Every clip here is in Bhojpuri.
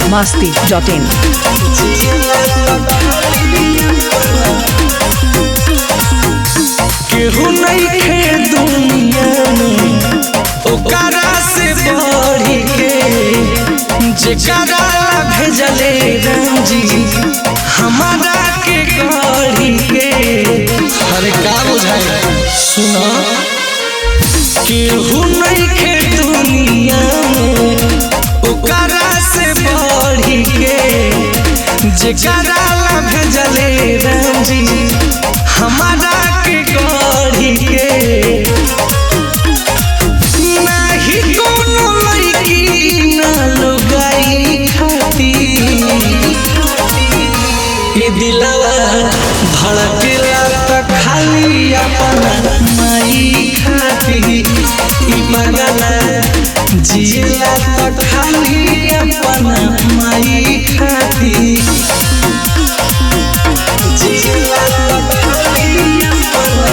biharmasti.in केहू नइखे दुनिया में ओकरा से बढ़ी के जेकरा भेजले रंजी हमारा के गढ़ी के अरे का बुझाए सुना केहू नइखे दुनिया में ओकरा से बढ़ी के जेकरा भेजले रंजी हमारा के गढ़ी के नाही कोनो लड़की ना लुगाई खाती ये दिलवा धड़केला त खाली अपना माई खाती ई मगला जियला त खाली अपना माई खाती जियला त खाली अपना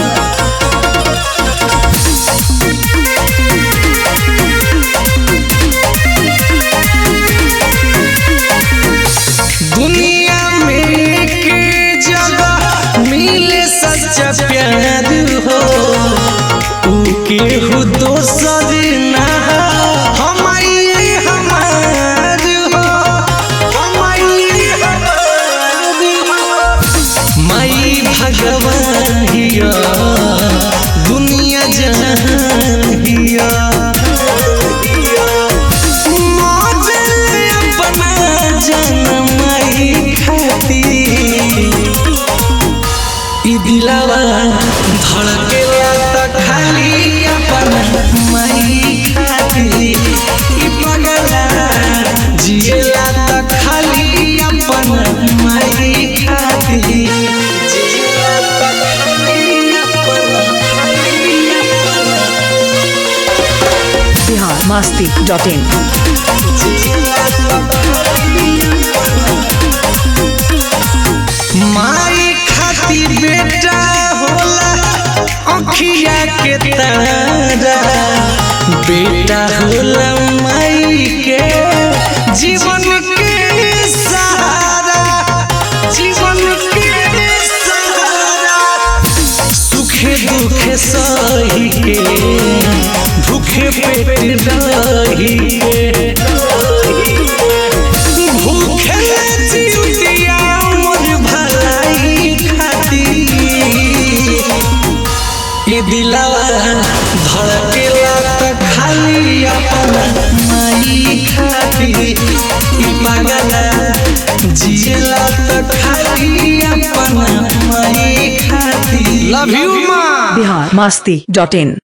दुनिया में के जगह मिले सच्चा प्यार हो ऊ केहू दोसर ना हमारे हमार हो हमारे हमार हो माई भगवान हिया दुनिया जहान हिया मौजल अपना जनमाई खाती ई दिलवा धड़केला त खाली अपना माई खाती ई पगला जिएला त खाली अपना माई खाती जिएला त खाली अपना खाली अपना biharmasti.in माई खाती बेटा होला अखिया के तारा बेटा होला माई के जीवन के सहारा जीवन के सहारा सुखे दुखे सही के भूखे पेट रही के भूखे चिउतिया मोर भलाई खाती ये दिलवा धड़केला त खाली अपना माई खाती ई पागला जिएला त खाली अपना माई खाती लव यू माँ biharmasti.in